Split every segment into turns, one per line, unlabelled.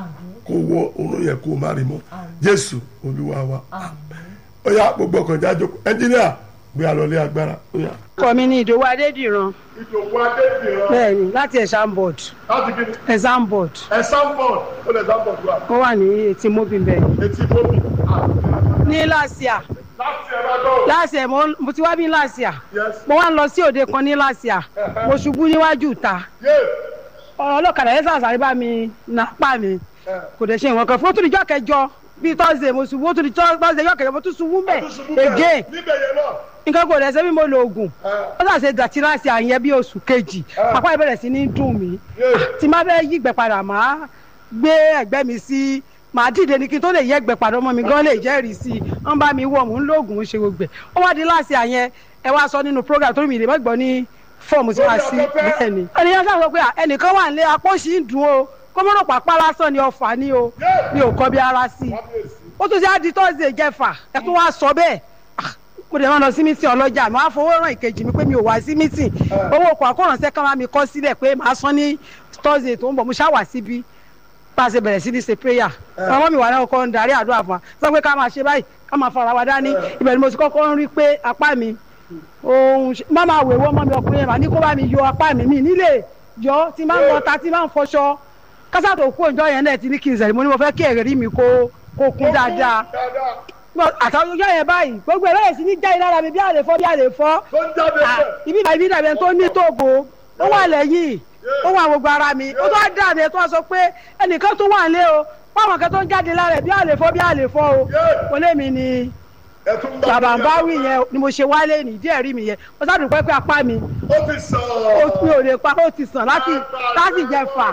kó wọ òun yẹ kó má rí mọ́ jésù olúwa wa ó yá gbogbo ọkàn jájọ ẹnjíníà gbé alọ́lé agbára ó yá.
ọkọ mi ní ìdòwú adédìran
ìdòwú adébìrán
bẹ́ẹ̀ni láti exam board
láti kí ni
exam board
ẹ̀sán bọ̀d ó lè sán bọ̀d wá
ó wà ní etí mobin bẹ́ẹ̀
etí bóbi
ní láṣìá
láti ẹ̀rọ dọ̀
láṣìá mo mo ti wá bí láṣìá
yes
mo wá ń lọ sí òde kan ní láṣìá mo ṣubú níwájú ìta
yé
ọ̀rọ̀ ọlọ́kadà yẹn sàṣàrí bá mi nà pa mi kò dẹ̀ ṣe ìwọ̀n kan fún ó tún di jọ́ kẹjọ bíi thursday mo ṣubú ó tún di thursday jọ́ kẹjọ mo tún ṣubú mẹ́ again
níbẹ̀ yẹn náà
nǹkan kò dẹ̀ ṣe bí mo lo oògùn ó ṣàṣe dàtí láti àyẹn bí oṣù kejì apá ìbẹ̀rẹ̀ sí ní dùn mí tí má fẹ́ yí ìgbẹ́ padà má gbé ẹ̀gbẹ́ mi sí màá dìde ní kí n tó lè yẹ ẹ̀gbẹ́ padà ọmọ mi gan lè jẹ́rìí sí i wọ́n bá mi wọ̀ mò ń lo oògùn ṣe gbogbo ẹ̀ ó wá di láti àyẹn ẹ wá sọ nínú program tó mi lè mọ́gbọ́n ní fọ́ọ̀mù tí wàá sí bẹ́ẹ̀ ni. ènìyàn sábà sọ pé ẹnìkan wà nílé apọ́ṣì ń dùn o kọ́mọ́rọ̀ pàpà lásán ni ọ̀fà ni o mi ò kọ́ bí ara sí i ó tún ṣe á di tọ́sídẹ̀ẹ́ jẹ́fà ẹ tún wá sọ bẹ́ẹ̀ Ah, mo dẹ̀ máa lọ sí mítìn ọlọ́jà mi wá fowó ràn ìkejì mi pé mi ò wá sí mítìn owó ọkọ̀ àkọ́rànṣẹ́ kan máa mi kọ́ sílẹ̀ pé màá san ní tọ́sídẹ̀ẹ́ tó ń bọ̀ mo ṣá wà síbí bá a ṣe bẹ̀rẹ̀ sí ní ṣe prayer ọmọ mi wà náà kọ́ ń darí àdúrà fún wa sọ pé ká máa ṣe báyìí ká máa fara wa dání ibẹ̀ ni mo ti kọ́kọ́ ń rí pé apá mi òun ṣe- má máa wèwọ́ ọmọ mi ọkùnrin yẹn mà ní kó bá mi yọ apá mi mi nílé yọ tí máa ń lọ ta tí máa ń fọṣọ kásá tó kú òǹjọ yẹn náà ti ní kí n sẹ̀rí mo ní mo fẹ́ kí ẹ̀rí mi kó kó kún dáadáa àtàwọn ọjọ́ yẹn báyìí gbogbo ẹ̀ bẹ̀rẹ̀ sí ní jáde lára mi bí àlè fọ́ bí àlè fọ́
tó ń jáde
Ah,
bẹ́ẹ̀
ibi ìbàdí dàbí ẹni tó ní tòbó ó wà lẹ́yìn ó wà gbogbo ara mi ó tó wá dà mí ẹ tó wá sọ pé ẹnìkan tó wà nílé o fáwọn kan tó ń jáde lára ẹ bí àlè fọ́ bí àlè fọ́ o mo lé mi ni
ẹ tún bá
bàbá ń bá wí yẹn ni mo ṣe wálé ní díẹ̀ rí mi yẹn mo sá dùpẹ́ pé apá mi
ó ti sàn
ó mi ò lè pa ó ti sàn láti láti jẹ fà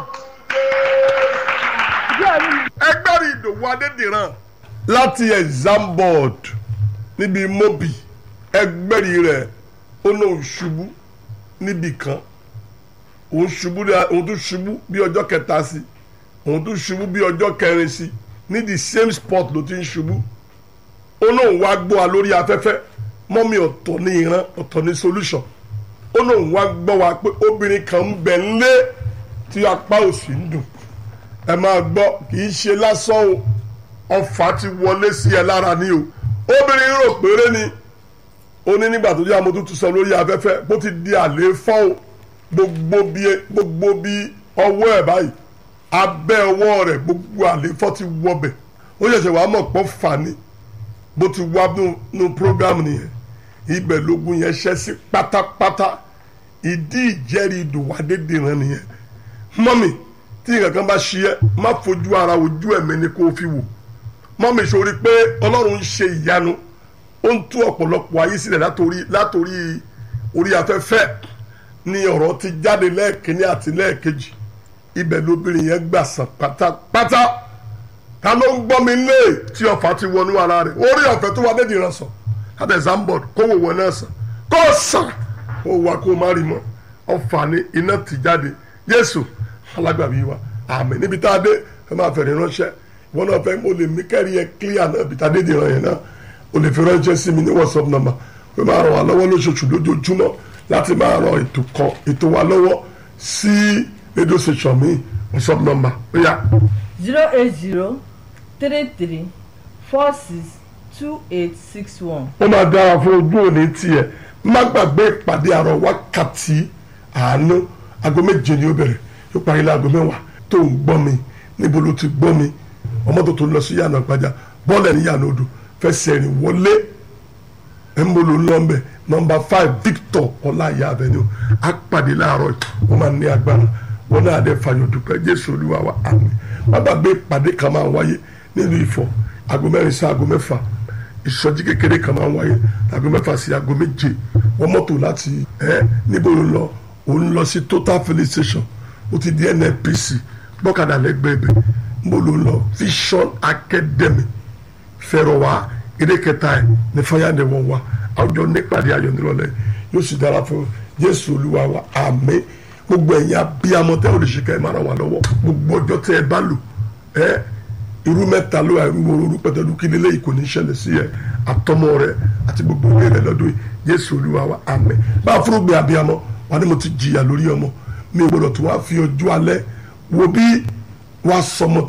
díẹ̀ rí mi.
ẹgbẹ́rì ìdòwú adédìran láti exam board níbi mobi ẹgbẹ́rì rẹ̀ ó náà ṣubú níbì kan òun ṣubú dá- òun tún ṣubú bí ọjọ́ kẹta sí òun tún ṣubú bí ọjọ́ kẹrin sí ní the same spot ló ti ń ṣubú ó náà wá gbọ́ wa lórí afẹ́fẹ́ mọ́mí ọ̀tọ̀ ní ìran ọ̀tọ̀ ní solution ó náà wá gbọ́ wa pé obìnrin kan ń bẹ ńlé tí apá òsì ń dùn ẹ máa gbọ́ kì í ṣe lásán o ọfà ti wọlé sí ẹ lára ni o obìnrin rò péré ni ó ní nígbà tó jẹ́ àmọ́ tó tún sọ lórí afẹ́fẹ́ bó ti di àlééfọ́ o gbogbo bí gbogbo bí ọwọ́ ẹ̀ báyìí abẹ́ ọwọ́ rẹ̀ gbogbo àlééfọ́ ti wọbẹ̀ ó ṣẹ̀ṣẹ̀ wàá mọ̀ pọ́ fà ni bó ti wá nínú program nìyẹn ibẹ̀ lógun yẹn ṣẹ́ sí pátápátá ìdí ìjẹ́rìí ìdòwádédìran nìyẹn mọ́mì tí nǹkan kan bá ṣe ẹ́ má fojú ara ojú ẹ̀mí ni kó o fi wò mọ́mì sori pé ọlọ́run ń ṣe ìyanu ó ń tú ọ̀pọ̀lọpọ̀ ayé sílẹ̀ látòrí látòrí orí afẹ́fẹ́ ni ọ̀rọ̀ ti jáde lẹ́ẹ̀kínní àti lẹ́ẹ̀kejì ibẹ̀ lóbìnrin yẹn gbà sàn pátápátá ta ló ń gbọ́ mi lé tí ọ̀fà ti wọnú ara rẹ̀ orí ọ̀fẹ́ tó wà dédìí rẹ̀ sàn láti exambod kó wò wọ náà sàn kó sàn kó wà kó má rí mọ́ ọ̀fà ni iná ti jáde Jésù alágbàbí wa àmín níbi tá a dé ẹ máa fẹ̀rẹ̀ ránṣẹ́ ìwọ náà fẹ́ mo lè mí kẹ́rì ẹ clear náà ibi tá a dé dìran yẹn náà o lè fi ránṣẹ́ sí mi ní WhatsApp number pé máa ràn wá lọ́wọ́ lóṣooṣù lójoojúmọ́ láti máa ràn ètò kan ètò wa lọ́wọ́ sí radio station mi WhatsApp number ó yá
zero eight zero three three four six two eight six one.
ó máa dára fún ojú òní tiẹ̀ má gbàgbé ìpàdé àrọ̀ wákàtí àánú aago méje ni ó bẹ̀rẹ̀ yóò parí láago mẹ́wàá tó ń gbọ́ mi níbo ló ti gbọ́ mi ọmọ tó tó lọ sí yànnà gbajà bọ́ọ̀lù ẹ̀ní yànnà odò fẹsẹ̀ rìn wọlé ẹ̀ńbolo lọ́mbẹ̀ nọmba five Victor ọláyà avenue apàdé láàárọ̀ yìí wọ́n máa ní agbára wọn náà dé fàyọ̀ dúpẹ́ Jésù Olúwa wa àmín má gbàgbé ìpàdé kan máa wáyé nílùú Ifọ̀ aago mẹ́rin sí aago mẹ́fà ìsọjí kékeré kan máa ń wáyé aago mẹ́fà sí aago méje wọ́n mọ́tò láti ẹ́ níbo ló ń lọ òun lọ sí total filling station ó ti di nnpc gbọ́kadà lẹ́gbẹ̀ẹ́ ibẹ̀ níbo ló ń lọ vision academy fẹ̀rọ̀ wá eré kẹta ẹ̀ ní fáyàndé wọn wá àwùjọ nípàdé ayọ̀ nírọ̀lẹ́ yóò sì dára fún jésù olúwa wa àmín gbogbo ẹ̀yin abiyamọ tẹ́ ò lè ṣe ká ẹ máa ràn wá lọ́wọ́ gbogbo ọjọ́ tẹ́ ẹ bá lò ẹ́ irú mẹ́ta ló wà irú orú pẹ̀tẹ́lú kí nílé yìí kò ní ṣẹlẹ̀ sí ẹ àtọmọ rẹ àti gbogbo ilé rẹ lọ́dún yìí jésù olúwa wa àmín bá a fúrúgbìn abiyamọ wà ní mo ti jìyà lórí ọmọ mi ò gbọdọ̀ tó wá fi ọjọ́ alẹ́ wo bí wàá sọmọ